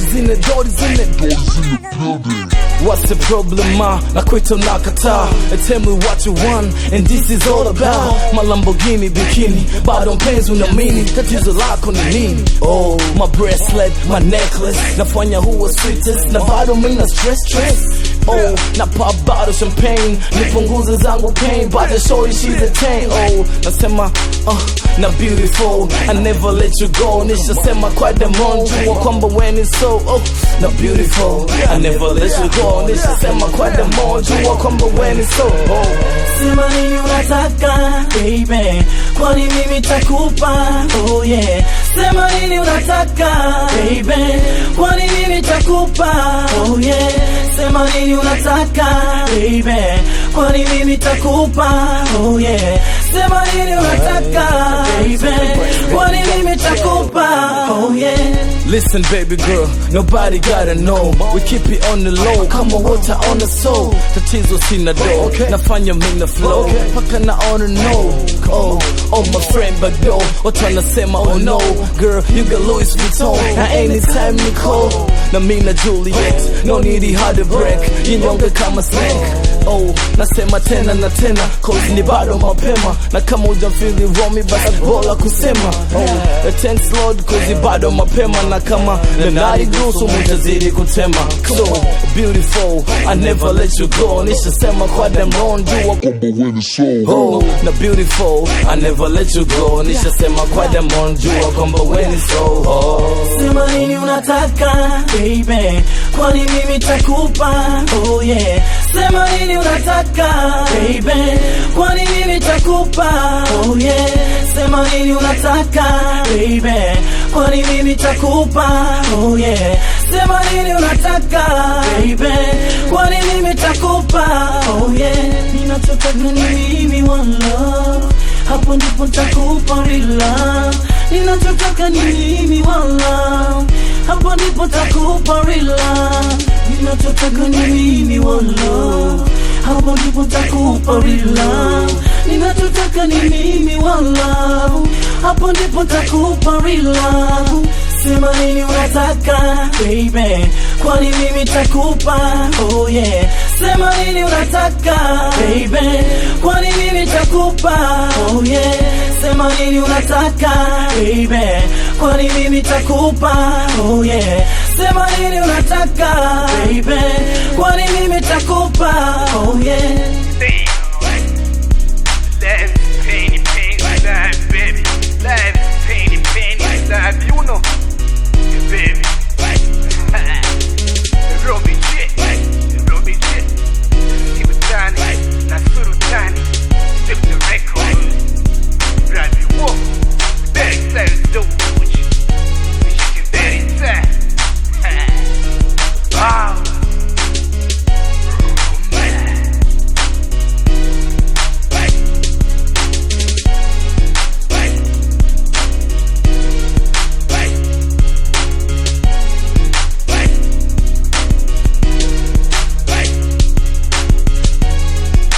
Doris in it, Doris in it. What's the problem, ma? Na kwita unakataa And Tell me what you want And this is all about My Lamborghini bikini Bado mpenzi unamini Tatizo lako ni nini? Oh, my bracelet, my necklace Nafanya huwa sweetest Na bado mina stress stress Oh, na pop bottle champagne Nipunguze zangu pain But the shorty she's a 10 Oh, nasema uh, na beautiful I never let you go Nishasema kwa demon Jua kwamba when it's so Oh, na beautiful I never let you go Nishasema kwa demon Jua kwamba when it's so Oh, Sema nini unataka baby, kwani mimi takupa oh yeah. Sema nini unataka baby, kwani mimi takupa oh yeah. Sema nini unataka baby, kwani mimi takupa oh yeah. Sema nini unataka baby, kwani mimi takupa oh yeah. Listen, baby girl, nobody gotta know. We keep it on the low, kama water on the soul. Tatizo sina do, nafanya mina flow, paka naona no. Oh, oh my friend, but though, watu wanasema oh no. Girl, you got Louis Vuitton, na anytime ni call. Na mina Juliet, no need hard to break, yinyonge kama snake. Oh, nasema tena na tena, cause ni bado mapema. Na kama ujamfili romi, basi bora kusema. Oh, thanks Lord, cause ni bado mapema. Na kama nanari gusu, mutazidi kutema. So beautiful, I never let you go. Nishasema kwa dem wrong, jua Kwamba when it's so Oh, na beautiful, I never let you go. Nishasema kwa dem wrong, jua kwamba when it's so oh. Sema nini unataka baby, kwani mimi takupa oh yeah. Sema nini unataka baby, kwani mimi takupa oh yeah. Sema nini unataka baby, kwani mimi takupa oh yeah. Sema nini unataka baby, kwani mimi takupa oh yeah. Ninachotaka ni mimi one love, hapo ndipo nitakupa real love. Ninachotaka ni mimi one love, hapo ndipo takupa real love. Ninachotaka ni mimi one love, hapo ndipo takupa real love. Ninachotaka ni mimi one love, hapo ndipo takupa real love. Sema nini unataka baby, kwani mimi takupa oh yeah. Sema nini unataka baby, kwani mimi takupa oh yeah. Sema nini unataka baby, kwani mimi takupa oh yeah. Sema nini unataka baby, kwani mimi takupa oh yeah.